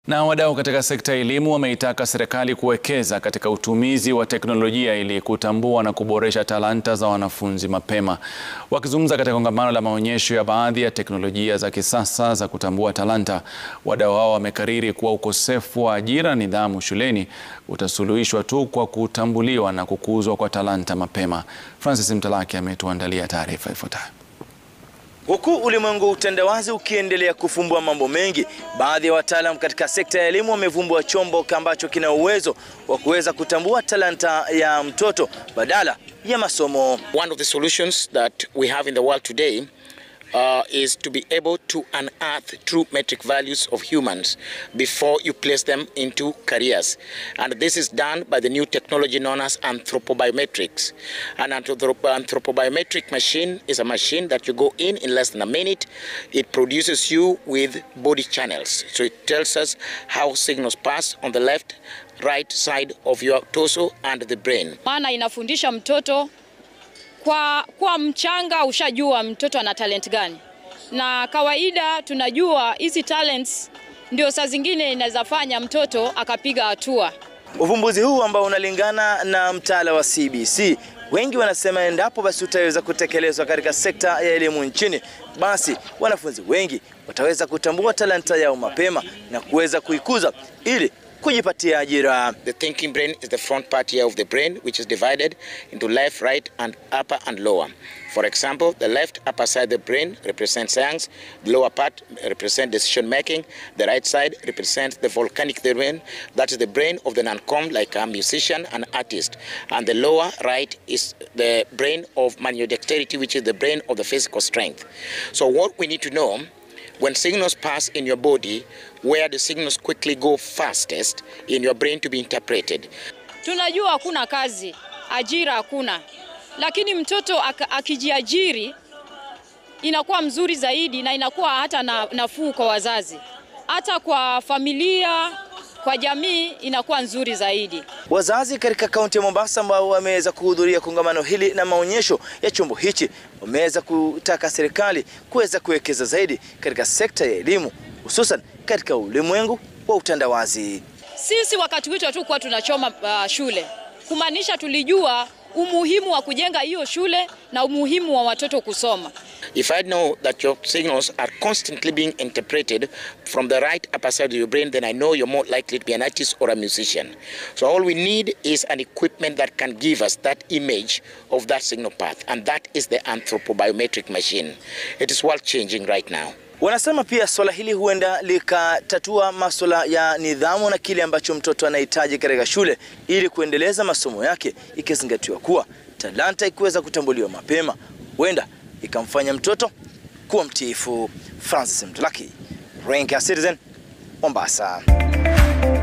Na wadau katika sekta ya elimu wameitaka serikali kuwekeza katika utumizi wa teknolojia ili kutambua na kuboresha talanta za wanafunzi mapema. Wakizungumza katika kongamano la maonyesho ya baadhi ya teknolojia za kisasa za kutambua talanta, wadau hao wamekariri kuwa ukosefu wa ajira na nidhamu shuleni utasuluhishwa tu kwa kutambuliwa na kukuzwa kwa talanta mapema. Francis Mtalaki ametuandalia taarifa ifuatayo. Huku ulimwengu wa utandawazi ukiendelea kufumbua mambo mengi, baadhi ya wataalam katika sekta ya elimu wamevumbua chombo ambacho kina uwezo wa kuweza kutambua talanta ya mtoto badala ya masomo. One of the solutions that we have in the world today uh, is to be able to unearth true metric values of humans before you place them into careers. And this is done by the new technology known as anthropobiometrics. An anthrop- anthropobiometric machine is a machine that you go in in less than a minute. It produces you with body channels. So it tells us how signals pass on the left, right side of your torso and the brain. maana inafundisha mtoto kwa, kwa mchanga ushajua mtoto ana talent gani, na kawaida tunajua hizi talents ndio saa zingine inaweza fanya mtoto akapiga hatua. Uvumbuzi huu ambao unalingana na mtaala wa CBC, wengi wanasema endapo basi utaweza kutekelezwa katika sekta ya elimu nchini, basi wanafunzi wengi wataweza kutambua talanta yao mapema na kuweza kuikuza ili kujipatia ajira. The thinking brain is the front part here of the brain, which is divided into left, right, and upper and lower. For example, the left upper side of the brain represents science, the lower part represents decision making, the right side represents the volcanic brain, that is the brain of the non-com, like a musician and artist. And the lower right is the brain of manual dexterity, which is the brain of the physical strength. So what we need to know when signals pass in your body, where the signals quickly go fastest in your brain to be interpreted. Tunajua hakuna kazi, ajira hakuna, lakini mtoto ak- akijiajiri inakuwa mzuri zaidi na inakuwa hata na, nafuu kwa wazazi, hata kwa familia, kwa jamii inakuwa nzuri zaidi. Wazazi katika kaunti ya Mombasa ambao wameweza kuhudhuria kongamano hili na maonyesho ya chombo hichi wameweza kutaka serikali kuweza kuwekeza zaidi katika sekta ya elimu hususan katika ulimwengu wa utandawazi. Sisi wakati wetu hatukuwa tunachoma uh, shule, kumaanisha tulijua umuhimu wa kujenga hiyo shule na umuhimu wa watoto kusoma. If I know that your signals are constantly being interpreted from the right upper side of your brain, then I know you're more likely to be an artist or a musician. So all we need is an equipment that can give us that image of that signal path, and that is the anthropobiometric machine. It is world changing right now. Wanasema pia swala hili huenda likatatua masuala ya nidhamu na kile ambacho mtoto anahitaji katika shule ili kuendeleza masomo yake, ikizingatiwa kuwa talanta ikiweza kutambuliwa mapema huenda ikamfanya mtoto kuwa mtiifu. Francis Mtulaki, Rank ya Citizen, Mombasa.